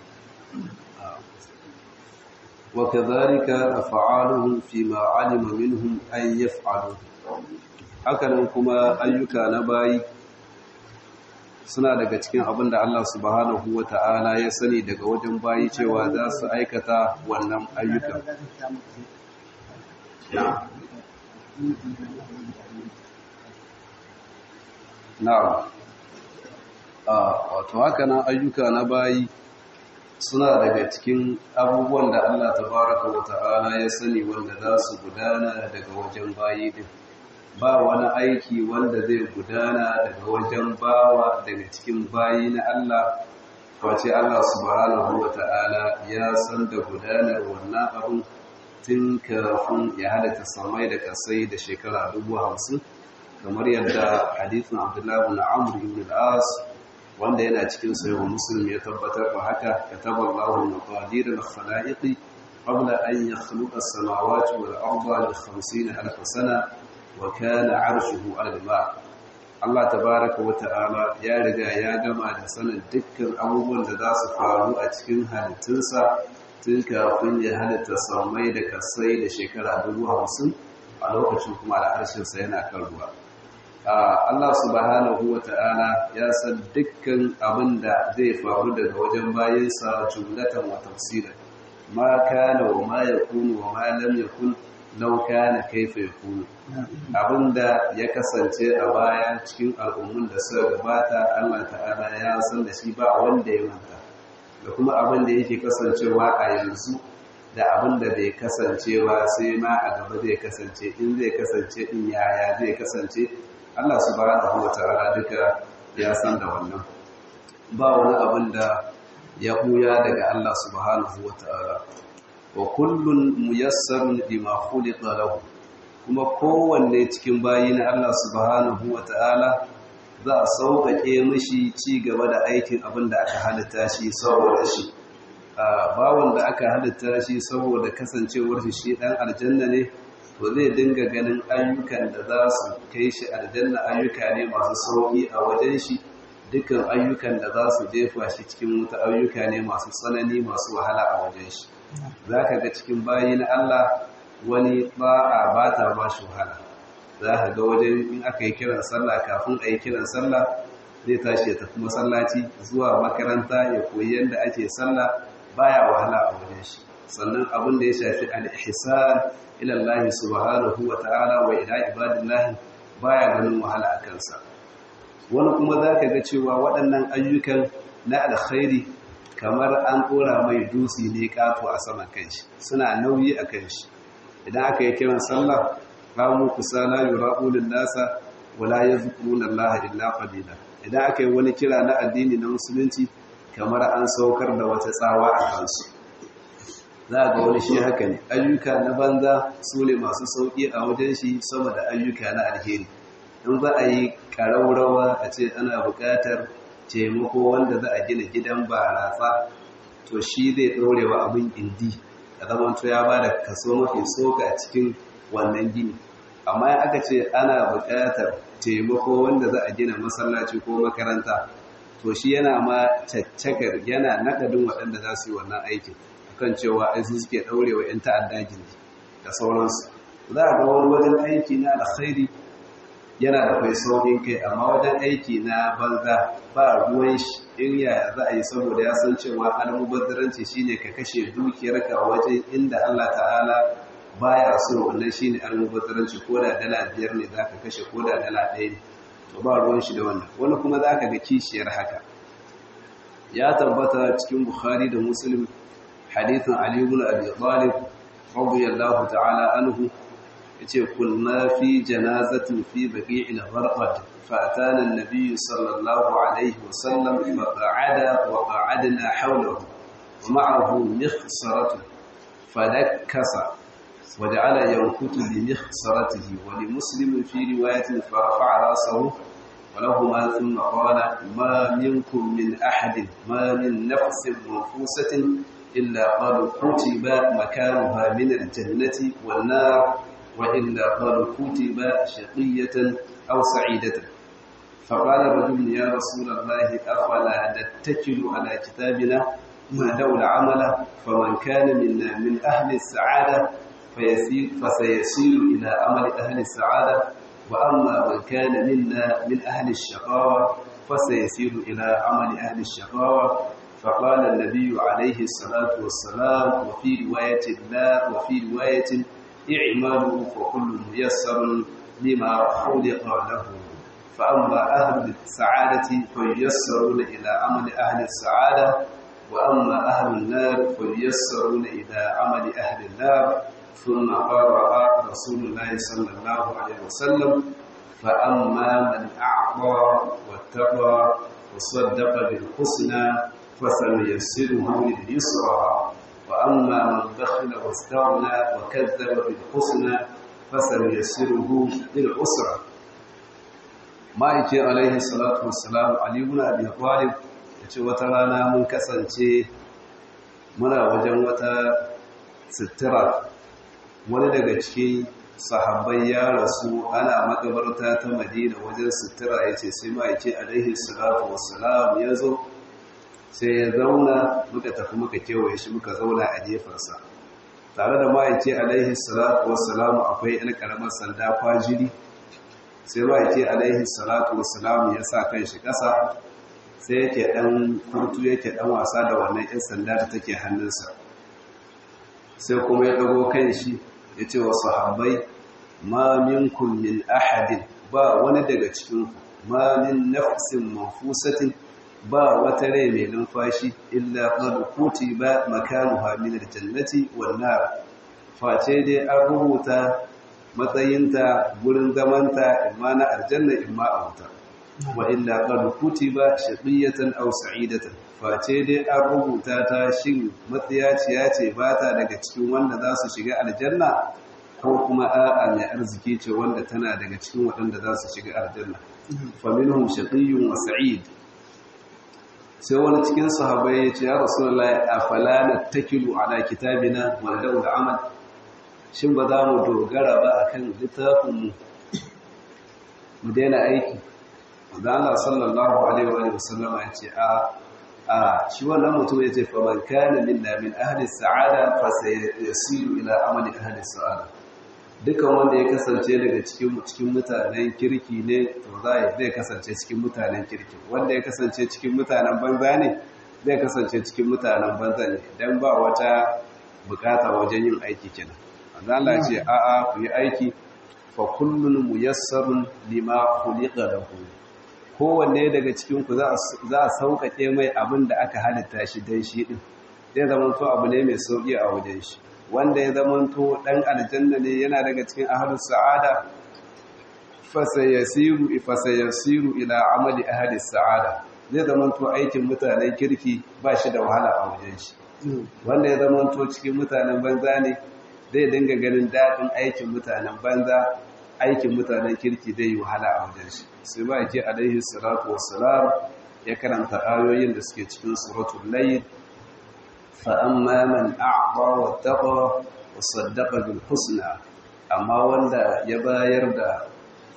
وكذلك أفعالهم فيما علم منهم أن يفعلوا hakanan kuma ayyuka na bayi suna daga cikin abin da Allah subhanahu wa ta'ala ya sani daga wajen bayi cewa za su aikata wannan ayyukan na'am wato haka nan ayyuka na bayi suna daga cikin abubuwan da Allah tabaraka wa ta'ala ya sani wanda za su gudana daga wajen bayi din ba wani aiki wanda zai gudana daga wajen bawa daga cikin bayi na Allah wace Allah subhanahu wa ta'ala ya san da gudanar wannan abun tun kafin ya halatta samai da kasai da shekara dubu hamsin kamar yadda hadithin abdullahi na amur ibn al'as wanda yana cikin sayo musulmi ya tabbatar da haka ka tabar lahun maqadir al-khalaiqi qabla an yakhluqa as-samawati wal arda li 50 alf sana wa kana 'arshuhu 'ala al-ma Allah tabaaraka wa ta'ala ya riga ya gama da sanin dukkan abubuwan da za su faru a cikin halittunsa tun kafin ya halitta samai da kasai da shekara dubu hamsin a lokacin kuma al'arshinsa yana kan ruwa Allah subhanahu wa ta'ala ya san dukkan abin da zai faru daga wajen bayansa jumlatan wa tafsiran ma kana wa ma yakunu wa ma lam yakun law kana kaifa yakunu abinda ya kasance a baya cikin al'ummun da suka gabata Allah ta'ala ya san da shi ba wanda ya manta da kuma abin da yake kasancewa a yanzu da abin da bai kasance ba sai ma a gaba zai kasance in zai kasance in yaya zai kasance Allah subhanahu wa ta'ala duka ya san da wannan ba wani abin da ya buya daga Allah subhanahu wa ta'ala wa kullun muyassarun lima khuliqa lahu kuma kowanne cikin bayi na Allah subhanahu wa ta'ala za a sauƙaƙe mishi ci gaba da aikin abin da aka halitta shi saboda shi bawan da aka halitta shi saboda kasancewar shi shi ɗan aljanna ne to zai dinga ganin ayyukan da za su kai shi aljanna ayyuka ne masu sauƙi a wajen shi dukkan ayyukan da za su jefa shi cikin wuta ayyuka ne masu tsanani masu wahala a wajen shi za ka ga cikin bayi na Allah wani ba'a ba ta ba shi wahala za ka ga wajen in aka yi kiran sallah kafin a yi kiran sallah zai tashi ya tafi masallaci zuwa makaranta ya koyi yadda ake sallah baya wahala a wajen shi sannan abin da ya shafi al-ihsan ila Allah subhanahu wa ta'ala wa ila ibadillahi baya ganin wahala a kansa wani kuma zaka ga cewa waɗannan ayyukan na alkhairi kamar an ɗora mai dutse ne kato a saman kanshi suna nauyi a kanshi idan aka yi kiran sallah qamu kusala yura'ulun nasa wala yazkuruna Allah illa qalila idan aka yi wani kira na addini na musulunci kamar an saukar da wata tsawa a kansu za ga wani shi haka ne ayyuka na banza su ne masu sauƙi a wajen shi sama da ayyuka na alheri in za a yi ƙaraurawa a ce ana buƙatar taimako wanda za a gina gidan baratsa to shi zai ɗorewa abin indi da zamanto ya ba da kaso mafi soka a cikin wannan gini amma in aka ce ana buƙatar taimako wanda za a gina masallaci ko makaranta to shi yana ma caccakar yana naɗadin waɗanda za su yi wannan aikin kan cewa ai su suke ɗaurewa 'yan ta'adda gindi da sauransu za a ga wani wajen aiki na alkhairi yana da kai saukin kai amma wajen aiki na banza ba ruwan shi in yaya za a yi saboda ya san cewa almubazzaranci shine ka kashe dukiyarka wajen inda Allah ta'ala baya so wannan shine almubazzaranci ko da dala biyar ne zaka kashe ko da dala ɗaya ne to ba ruwan shi da wannan wani kuma zaka ga kishiyar haka ya tabbata cikin Bukhari da Muslim hadithin Ali ibn Abi Talib radiyallahu ta'ala anhu yace kunna fi janazatin fi baqi'il gharqad فأتانا النبي صلى الله عليه وسلم فقعد وقعدنا حوله ومعه مخصرة فنكس وجعل ينكت بمخصرته ولمسلم في رواية فرفع رأسه ولهما ثم قال ما منكم من أحد ما من نفس منفوسة إلا قالوا كتب مكانها من الجنة والنار وإلا قالوا كتب شقية أو سعيدة فقال رجل يا رسول الله أفلا نتكل على كتابنا ما دول عمله فمن كان منا من أهل السعادة فيسير فسيسير إلى أمل أهل السعادة وأما من كان منا من أهل الشقاوة فسيسير إلى عمل أهل الشقاوة فقال النبي عليه الصلاة والسلام وفي رواية لا وفي رواية اعملوا فكل ميسر لما خلق له فأما أهل السعادة فييسرون إلى عمل أهل السعادة وأما أهل النار فييسرون إلى عمل أهل النار ثم قرأ رسول الله صلى الله عليه وسلم فأما من أعطى واتقى وصدق بالحسنى فسنيسره لليسرى وأما من بخل واستغنى وكذب بالحسنى فسنيسره للعسرى ma'aikin alaihi salatu wassalam aliyu na abin kwalib da ce wata rana mun kasance muna wajen wata sitira wani daga cikin sahabbai ya rasu ana makabarta ta madina wajen sitira ya ce sai ma'aikin alaihi salatu wassalam ya zo sai ya zauna muka tafi muka kewaye shi muka zauna a gefensa tare da ma'aikin alaihi salatu wassalam akwai yan karamar sanda kwajiri sai ba yake alaihi salatu wassalam ya sa kan shi ƙasa sai yake ɗan kurtu yake ɗan wasa da wannan 'yan sanda da take hannunsa sai kuma ya ɗago kan shi ya ce wa sahabbai ma minkum min ahadin ba wani daga cikinku ma min nafsin manfusatin ba wata rai mai numfashi illa qad kutiba makanuha min aljannati wan nar face dai an rubuta matsayinta gurin zamanta imma na aljanna imma a wuta wa illa qad kutiba shaqiyatan aw sa'idatan face dai an rubuta ta shin matsiyaciya ce ba ta daga cikin wanda za su shiga aljanna ko kuma a'a mai arziki ce wanda tana daga cikin waɗanda za su shiga aljanna fa minhum shaqiyyun wa sa'id sai wani cikin sahabbai ya ce ya rasulullahi afala nattakilu ala kitabina wa nadu amal shin ba za mu dogara ba akan littafinmu mu daina aiki da Allah sallallahu alaihi wa sallam ya ce a a shi wannan mutum ya ce fa man kana minna min ahli sa'ada fa sayasiru ila amali ahli sa'ada dukan wanda ya kasance daga cikin cikin mutanen kirki ne to zai zai kasance cikin mutanen kirki wanda ya kasance cikin mutanen banza ne zai kasance cikin mutanen banza ne dan ba wata bukata wajen yin aiki kenan Allah ce a'a ku yi aiki fa kullun muyassarun lima khuliqa lahu kowanne daga cikin ku za a sauƙaƙe mai abin da aka halitta shi dan shi din zai zama to abu ne mai sauƙi a wajen shi wanda ya zama to dan aljanna ne yana daga cikin ahlus sa'ada fa sayasiru fa sayasiru ila amali ahli sa'ada zai zama to aikin mutanen kirki ba shi da wahala a wajen shi wanda ya zama to cikin mutanen banza ne zai dinga ganin daɗin aikin mutanen banza aikin mutanen kirki zai yi wahala a wajen shi sai ba ke alaihi salatu wassalam ya karanta ayoyin da suke cikin suratul layl fa amma man a'ta wa taqa wa saddaqa bil husna amma wanda ya bayar da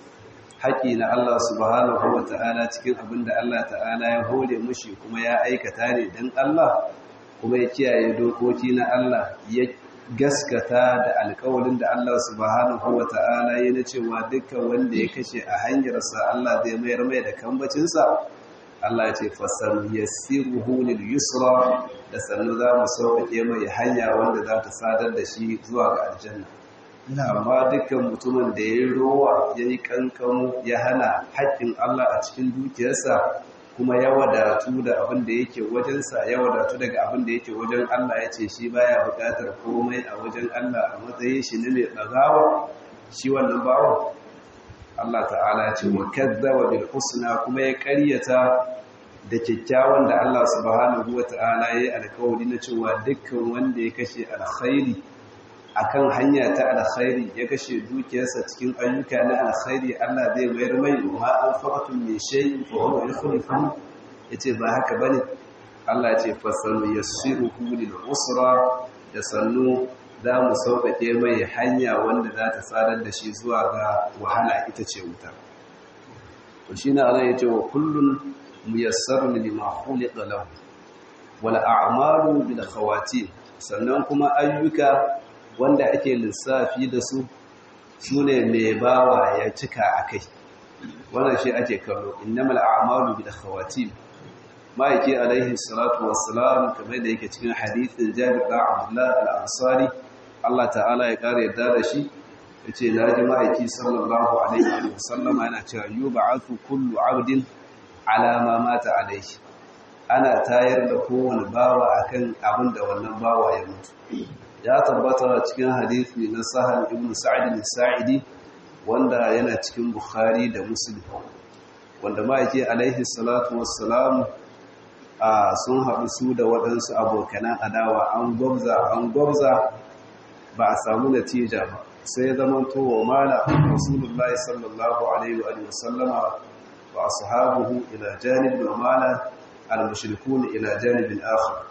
haƙi na Allah subhanahu wa ta'ala cikin abin da Allah ta'ala ya hore mushi kuma ya aikata ne dan Allah kuma ya kiyaye dokoki na Allah ya gaskata da alkawalin da Allah subhanahu wa ta'ala ya na cewa dukkan wanda ya kashe a hanyarsa Allah zai mayar mai da kambacinsa Allah ya ce fasar yassiruhu lil yusra da sannu za mu sauƙaƙe mai hanya wanda za ta sadar da shi zuwa ga aljanna amma dukkan mutumin da ya yi rowa ya yi kankamo ya hana haƙƙin Allah a cikin dukiyarsa kuma ya wadatu da abin da yake wajensa ya wadatu daga abin da yake wajen Allah ya ce shi baya buƙatar komai a wajen Allah a matsayin shi ne mai ɗagawa shi wannan bawan Allah ta'ala ya ce wa kazzaba bil husna kuma ya ƙaryata da kyakkyawan da Allah subhanahu wa ta'ala ya yi alkawari na cewa dukkan wanda ya kashe alkhairi akan hanya ta alkhairi ya kashe dukiyarsa cikin ayyuka na alkhairi Allah zai mayar mai ma an faqatu min shay'in fa huwa yukhlifu yace ba haka bane Allah yace fasalu yassiruhu lil usra da sannu za mu sauƙaƙe mai hanya wanda za ta sadar da shi zuwa ga wahala ita ce wuta to shine Allah yace wa kullun muyassarun lima khuliqa lahu wal a'malu bil khawatim sannan kuma ayyuka wanda ake lissafi da su su ne mai bawa ya cika a kai wannan shi ake kallo innamal a'malu bil khawatim ma'aiki alaihi salatu wassalam kamar da yake cikin hadithin Jabir da Abdullah al-Ansari Allah ta'ala ya kare yadda da shi yace naji ma'aiki sallallahu alaihi wasallam yana cewa yub'athu kullu 'abdin ala ma mata alaihi ana tayar da kowane bawa akan abin da wannan bawa ya mutu ya tabbata cikin hadisi na sahal ibn sa'id al-sa'idi wanda yana cikin bukhari da muslim wanda ma yake alaihi salatu wassalam a sun haɗu su da waɗansu abokanan adawa an gwabza an gwabza ba a samu natija ba sai zaman towa mala rasulullahi sallallahu alaihi wa sallama wa ashabuhu ila janib wa mala al-mushrikun ila janibin akhar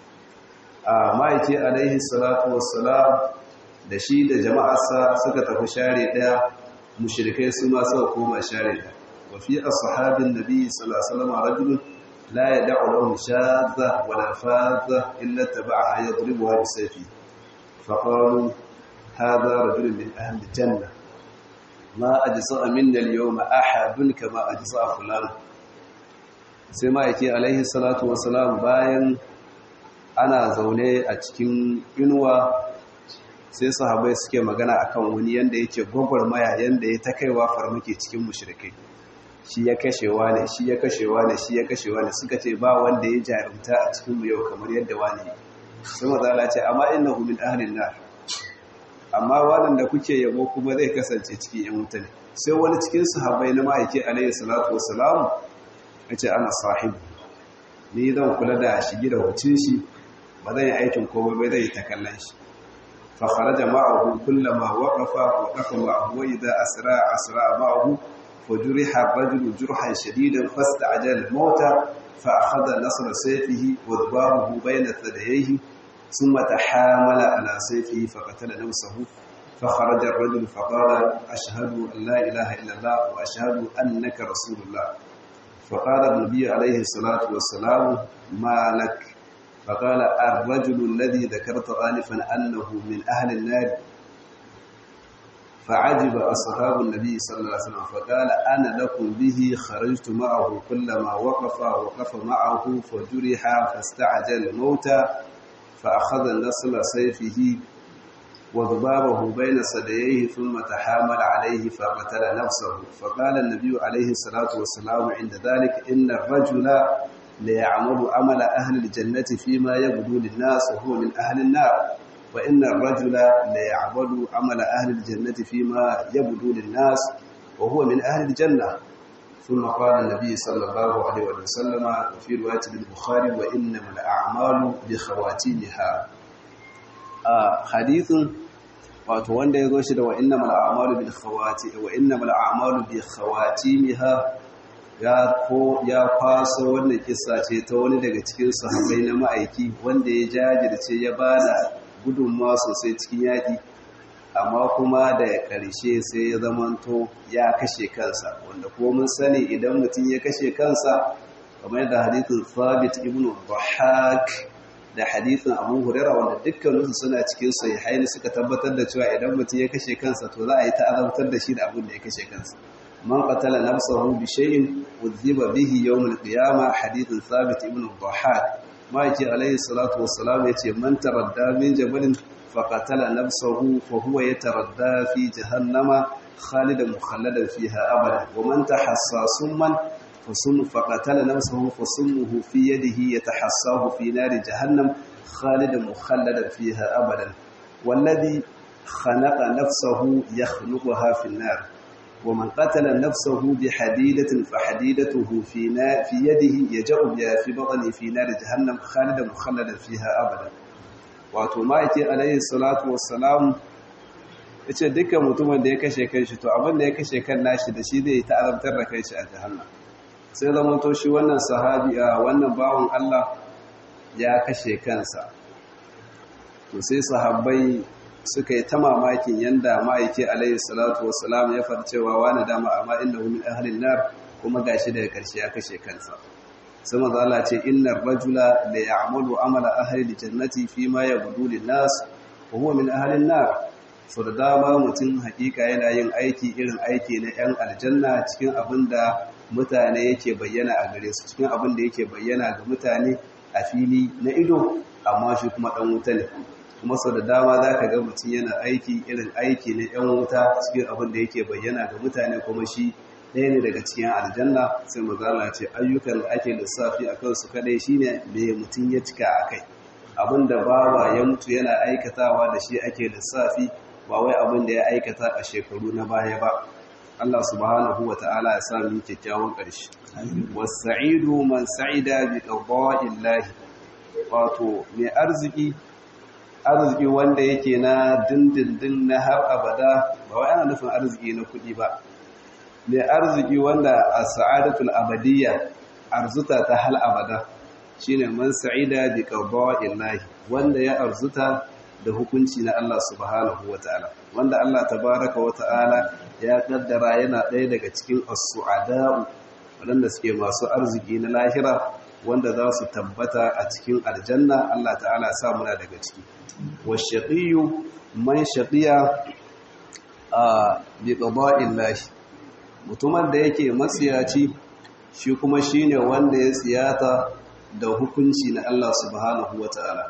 a ma'aiki alaihi salatu wassalam da shi da jama'arsa suka tafi share daya mushrikai su ma suka koma share daya wa fi ashabin nabi sallallahu alaihi wasallam rajulun la yad'u lahu shadha wa la fadha illa taba'a yadribuha bi sayfi fa qalu hadha rajulun min ahli janna ma ajsa minna al-yawma ahadun kama ajsa fulan sai ma yake alaihi salatu wassalam bayan ana zaune a cikin inuwa sai sahabai suke magana akan wani yanda yake gwagwarmaya yanda ya ta kaiwa farmake cikin mushrikai shi ya kashewa ne shi ya kashewa ne shi ya kashewa ne suka ce ba wanda ya jarumta a cikin mu yau kamar yadda wani sai mazala ce amma innahu min ahlin nar amma waɗanda kuke yabo kuma zai kasance cikin yan wuta ne sai wani cikin sahabbai na ma'aiki alayhi salatu wassalam ya ce ana sahibu ni zan kula da shigi da wucin shi ba zan yi aikin komai bai zai ta kallon shi fa kharaja ma'ahu kullama waqafa waqafa ma'ahu wa idha asra asra ma'ahu fa juriha ar-rajulu jurhan shadidan fasta'jala al-mauta fa akhadha nasra sayfihi wa dhabahu bayna thadayhi ثم تحامل على سيفه فقتل نفسه فخرج الرجل فقال أشهد أن لا إله إلا الله وأشهد أنك رسول الله فقال النبي عليه الصلاة والسلام ما لك فقال الرجل الذي ذكرت آنفا أنه من أهل النار فعجب أصحاب النبي صلى الله عليه وسلم فقال أنا لكم به خرجت معه كلما وقف وقف معه فجرح فاستعجل الموت فأخذ النصل سيفه وضبابه بين صدييه ثم تحامل عليه فقتل نفسه فقال النبي عليه الصلاة والسلام عند ذلك إن الرجل ليعمل عمل أهل الجنة فيما يبدو للناس وهو من أهل النار وإن الرجل ليعمل عمل أهل الجنة فيما يبدو للناس وهو من أهل الجنة ثم قال النبي صلى الله عليه وسلم وفي رواية البخاري وإنما الأعمال بخواتيمها حديث wato wanda ya zo shi da wa'innamal a'malu bil khawati wa innamal a'malu bi khawatimha ya ko ya faso wannan kissa ce ta wani daga cikin sahabbai na ma'aiki wanda ya jajirce ya bada gudunmawa sosai cikin yaki amma kuma da ƙarshe sai ya zamanto ya kashe kansa wanda kuma mun sani idan mutum ya kashe kansa kamar yadda hadithin Thabit ibn Dhahhak da hadithin Abu Hurairah wanda dukkaninsu suna cikin sahihaini suka tabbatar da cewa idan mutum ya kashe kansa to za a yi ta'azabtar da shi da abin da ya kashe kansa man qatala nafsahu bi shay'in udhiba bihi yawm al-qiyamah hadithin Thabit ibn Dhahhak ma yake alayhi salatu wassalam yace man taradda min jabalin فقتل نفسه فهو يتردى في جهنم خالدا مخلدا فيها أبدا ومن تحصى سما فسم فقتل نفسه فسمه في يده يتحصاه في نار جهنم خالدا مخلدا فيها أبدا والذي خنق نفسه يخنقها في النار ومن قتل نفسه بحديدة فحديدته في, نار في يده يجأ بها في بطنه في نار جهنم خالدا مخلدا فيها أبدا wato ma'aiki alayhi salatu wassalam ya ce dukkan mutumin da ya kashe kanshi to abin da ya kashe kan nashi da shi zai ta'azabtar da kanshi a jahannan sai zama to shi wannan sahabi a wannan bawan Allah ya kashe kansa to sai sahabbai suka yi ta mamakin yanda ma'aiki alayhi salatu wassalam ya farcewa wani dama amma innahu min ahlin nar kuma gashi daga karshe ya kashe kansa sai manzo Allah ce innar rajula la ya'malu amala ahli aljannati fima yabdu lin-nas wa huwa min ahli an-nar so da dama mutum hakika yana yin aiki irin aiki na yan aljanna cikin abinda mutane yake bayyana a gare su cikin abinda yake bayyana ga mutane a fili na ido amma shi kuma dan wuta ne kuma so da dama zaka ga mutum yana aiki irin aiki na yan wuta cikin abinda yake bayyana ga mutane kuma shi ɗaya ne daga cikin aljanna sai mazala ce ayyukan da ake lissafi a kansu kadai shine me mutum ya cika a kai abinda bawa ya mutu yana aikatawa da shi ake lissafi ba wai abin da ya aikata a shekaru na baya ba Allah subhanahu wa ta'ala ya sa mu kyakkyawan ƙarshe was-sa'idu man sa'ida bi qada'illahi wato mai arziki arziki wanda yake na dindindin na har abada ba wai ana nufin arziki na kuɗi ba mai arziki wanda a sa'adatul abadiyya arzuta ta hal abada shine man sa'ida bi qada'illahi wanda ya arzuta da hukunci na Allah subhanahu wata'ala wanda Allah tabaraka wata'ala ya kaddara yana ɗaya daga cikin as-su'ada'u waɗanda suke masu arziki na lahira wanda za su tabbata a cikin aljanna Allah ta'ala sa muna daga ciki wa shaqiyyu man shaqiya a bi qada'illahi mutumin da yake matsiyaci shi kuma shine wanda ya tsiyata da hukunci na Allah subhanahu wataala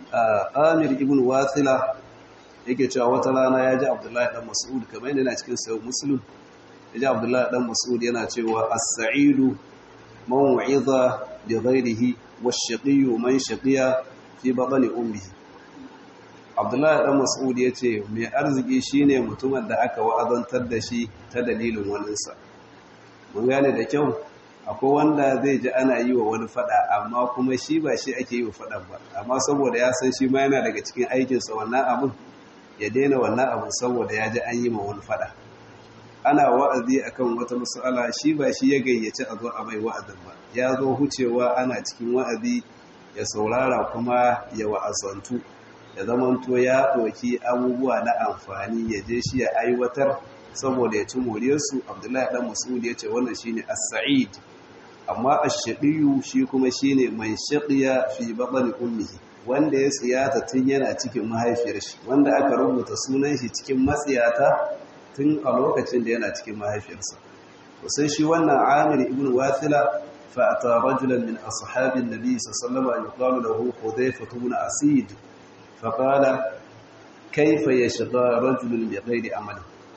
Amir ibn Wathila yake cewa wata rana ya ji Abdullahi dan Mas'ud kamar yadda yana cikin sahih Muslim ya ji Abdullahi dan Mas'ud yana cewa as-sa'idu man wa'iza bi ghairihi wash-shaqiyyu man shaqiya fi batni ummihi Abdullahi dan Mas'ud yace mai arziki shine mutumin da aka wa'azantar da shi ta dalilin waninsa mun gane da kyau akwai wanda zai ji ana yi wa wani fada amma kuma shi ba shi ake yi wa fadan ba amma saboda ya san shi ma yana daga cikin aikinsa wannan abun ya daina wannan abun saboda ya ji an yi ma wani fada ana wa'azi akan wata mas'ala shi ba shi ya gayyaci a zo a mai wa'azin ba ya zo hucewa ana cikin wa'azi ya saurara kuma ya wa'azantu ya zamanto ya ɗauki abubuwa na amfani ya je shi ya aiwatar saboda ya ci moriyarsu abdullahi ɗan mas'ud ya ce wannan shine as-sa'id amma ash-shaqiyu shi kuma shine man shaqiya fi batni ummihi wanda ya tsiyata tun yana cikin mahaifiyar shi wanda aka rubuta sunan shi cikin matsiyata tun a lokacin da yana cikin mahaifiyarsa sai shi wannan amir ibn wathila fa ata rajulan min ashabin nabi sallallahu alaihi wasallam lahu hudayfa ibn asid fa qala kayfa yashqa rajulun bighayri amal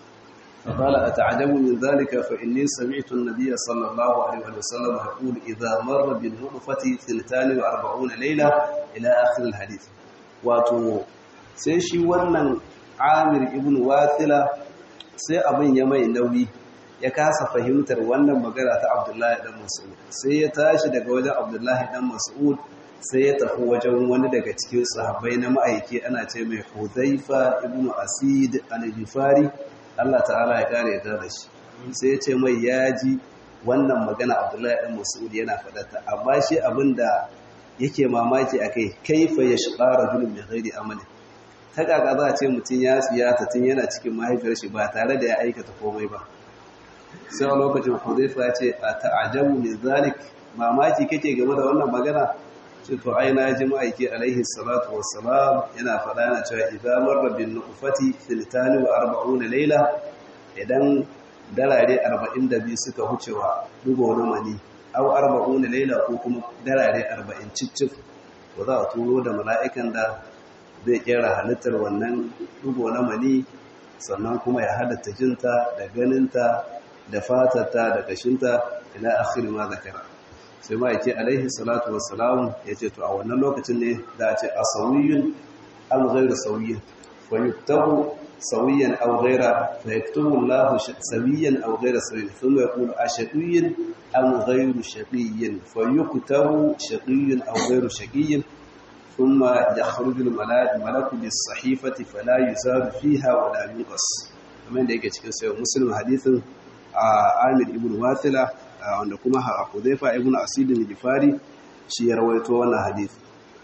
فقال أتعجب من ذلك فإني سمعت النبي صلى الله عليه وسلم يقول إذا مر بالنطفة ثنتان وأربعون ليلة إلى آخر الحديث واتو سيشي ونن عامر ابن واثلة sai abin ya mai nauyi ya kasa fahimtar wannan magana ta Abdullahi dan Mas'ud sai ya tashi daga wajen Abdullahi dan Mas'ud sai ya tafi wajen wani daga cikin sahabbai na ma'aiki ana ce mai Hudhaifa ibn Asid al-Ghifari Allah ta'ala ya kare ta da shi sai ya ce mai yaji wannan magana Abdullahi dan Mas'ud yana fadata amma shi abinda yake mamaki akai kaifa yashqa rajulun bi ghairi amalin ta kaka za a ce mutum ya siyata tun yana cikin mahaifiyar shi ba tare da ya aikata komai ba sai a lokacin hudaifa ya ce a ta'ajabu min zalik mamaki kake game da wannan magana ce to ai na ji ma'aiki alaihi salatu wassalam yana faɗa yana cewa idza marra bin nufati filtani wa arba'una layla idan darare 42 suka hucewa dugo na mani aw arba'una layla ko kuma darare 40 ciccif ba za a turo da mala'ikan da zai kera halittar wannan dugo na mani sannan kuma ya halatta jinta da ganinta da fatarta da kashinta ila akhir ma zakara sai ma yake alaihi salatu wassalam yace to a wannan lokacin ne da a ce asawiyun am ghayru sawiyyin fa yuktabu sawiyan aw ghayra fa yaktubu Allah sawiyan aw ghayra sawiyyin thumma yaqulu ashaqiyyin am ghayru shaqiyyin fa yuktabu shaqiyyin aw ghayru shaqiyyin ثم يخرج الملك بالصحيفة فلا يزاد فيها ولا ينقص kamar da yake cikin sayo muslim hadithin Amir ibn Wathila wanda kuma Hudhaifa ibn Asid al-Ghifari shi ya rawaito wannan hadisi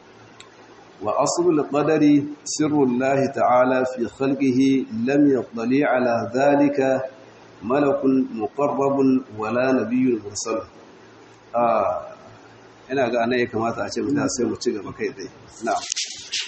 wa aslul qadari sirru Allah ta'ala fi khalqihi lam yattali ala dhalika malakun muqarrabun wala nabiyyun mursal ina ga anan ya kamata a ce mu sai mu ci gaba kai tsaye na'am